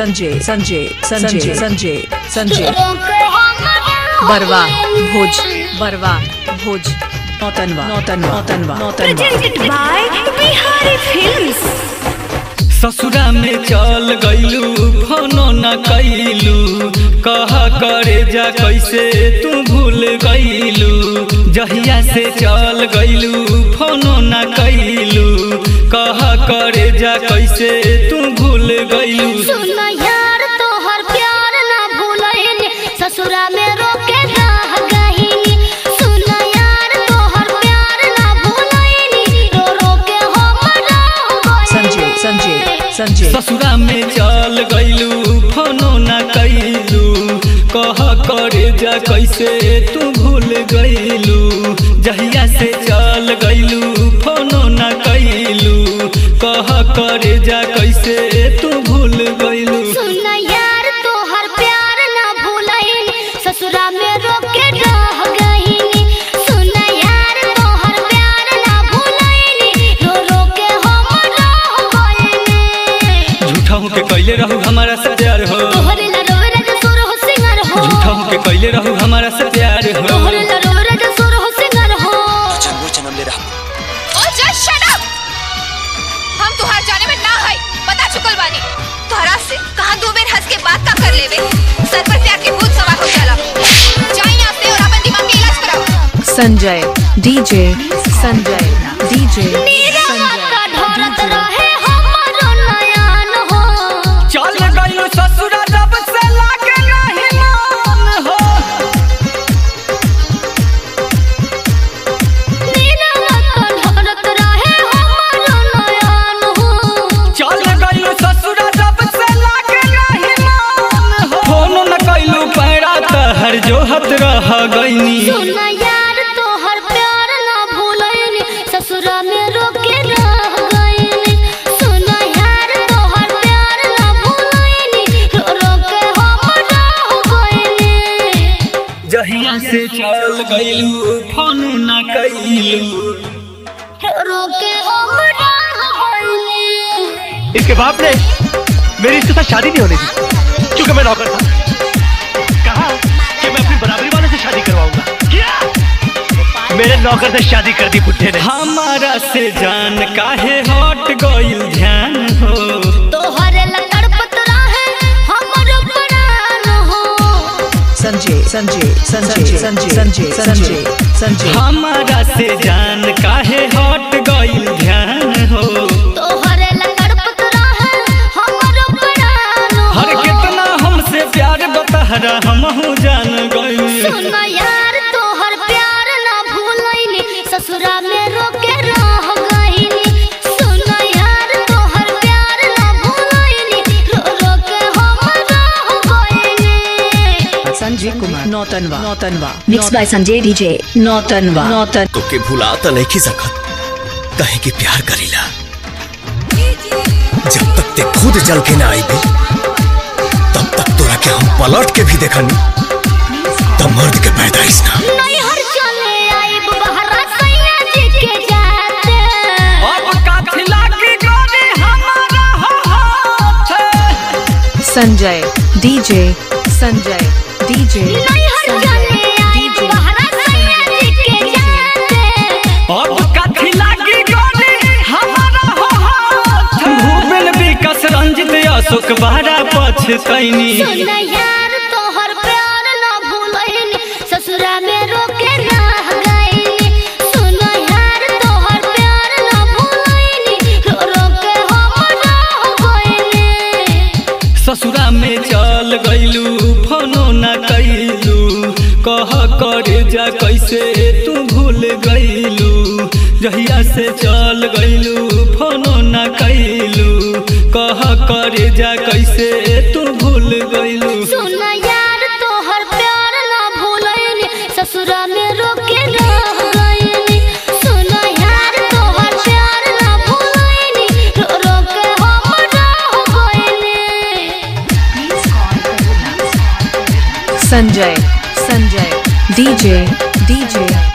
संजय संजय संजय संजय संजय बरवा भोज बरवा भोज Nautanwa Nautanwa Nautanwa Nautanwa presented by Bihari Films. ससुरा में चल गईलू फोनो न कैलू कह करे जा कैसे तू भूल गईलू जहिया से चल गईलू फोनो न कैलू कह करे जा कैसे तू भूल गईलू सुन यार तोहर प्यार ना भूलैन ससुरा में रोके रह गईनी सुन यार तोहर प्यार ना भूलैन रो रो के हम रह संजय संजय संजय ससुरा में चल गईलू फोनो न कैलू कह करे जा कैसे तू भूल गईलू जहिया से चल गईलू फोनो न कैलू कह करे जा कैसे तू भूल गईलू सुन यार तोहर प्यार ना भूलैन ससुरा में रोके रह गईनी सुन यार तोहर प्यार ना भूलैन रो रो के हम रह गईनी झूठा हूँ के कैले रहू हमारा से प्यार हो तोहरे ला रोवे राजा सुर हो सिंगर हो झूठा हूँ के कैले रहू हमारा से प्यार हो तोहरे ला रोवे राजा सुर हो सिंगर हो ओ जस्ट शट अप हम तुहार जाने में ना है पता चुकल बानी तोहरा से कहां दो बेर हंस के बात का कर लेवे सर पर प्यार के भूत सवार हो जाला जाई यहां से और अपन दिमाग के इलाज कराओ संजय डीजे संजय डीजे नीरवता ढोरत रहे हमरो नयन हो चल गईलू ससुरा जब से लागे नहीं मान हो नीरवता ढोरत रहे हमरो नयन हो चल गईलू ससुरा जब से लागे नहीं मान हो फोन न कैलू पैरा तहर जोहत रह गईनी सुन यार तोहर प्यार ना भूलैनी ससुरा में रोके रह गईनी सुन यार तोहर प्यार ना भूलैनी रो रो के हम रह गईनी जहिया से चल गईलू फोन न कैलू रो के हम रह गईनी इसके बाप ने मेरी इसके साथ शादी नहीं होने दी क्योंकि मैं नौकर था कहा कि मैं अपनी बराबरी वाले से शादी करवाऊंगा क्या मेरे नौकर से शादी कर दी बुढ़े ने हमारा से जान काहे हट गईल ध्यान हो तोहरे लकड़ पतरा है हमरो प्राण हो संजय संजय संजय संजय संजय संजय संजय हमारा से जान काहे हट गईल ध्यान हो तोहरे लकड़ पतरा है हमरो प्राण हो हर कितना हमसे प्यार बतहरा हमहू जान गईल सुन यार तोहर प्यार ना भूलैनी ससुरा में रोके रह गईनी सुन यार तोहर प्यार ना भूलैनी रो रो के हम रह गईनी Sanjay Kumar Nautanwa Nautanwa Mixed by Sanjay DJ. Nautanwa नौतन तोके भुला त नहीं सकत कहे कि प्यार करीला जब तक ते खुद जल के ना आई तब तक तोरा के हम पलट के भी देखनी तब मर्द के पैदाइश ना नैहर चले आइब बहरा सैया जी के जाते अब काथी लागी गोरी हमारा हाथ संजय डीजे संजय डीजे नैहर चले आइब बहरा सैया जी के जाते अब काथी लागी गोरी हमारा हाथ भूपेन विकास रंजित अशोक बारा पछतैनी सुन यार तोहर प्यार ना भूलैनी ससुरा में रोके रह गईनी सुन यार तोहर प्यार ना भूलैनी रो रो के हम रह गईनी ससुरा में चल गईलू फोनो न कैलू कह करे जा कैसे तू भूल गईलू जहिया से चल गईलू फोनो न कैलू कह करे जा कैसे तू भूल गईलू सुन यार तोहर प्यार ना भूलैनी ससुरा में रोके रह गईनी सुन यार तोहर प्यार ना भूलैनी रो रो के हम रह गईनी संजय संजय डीजे डीजे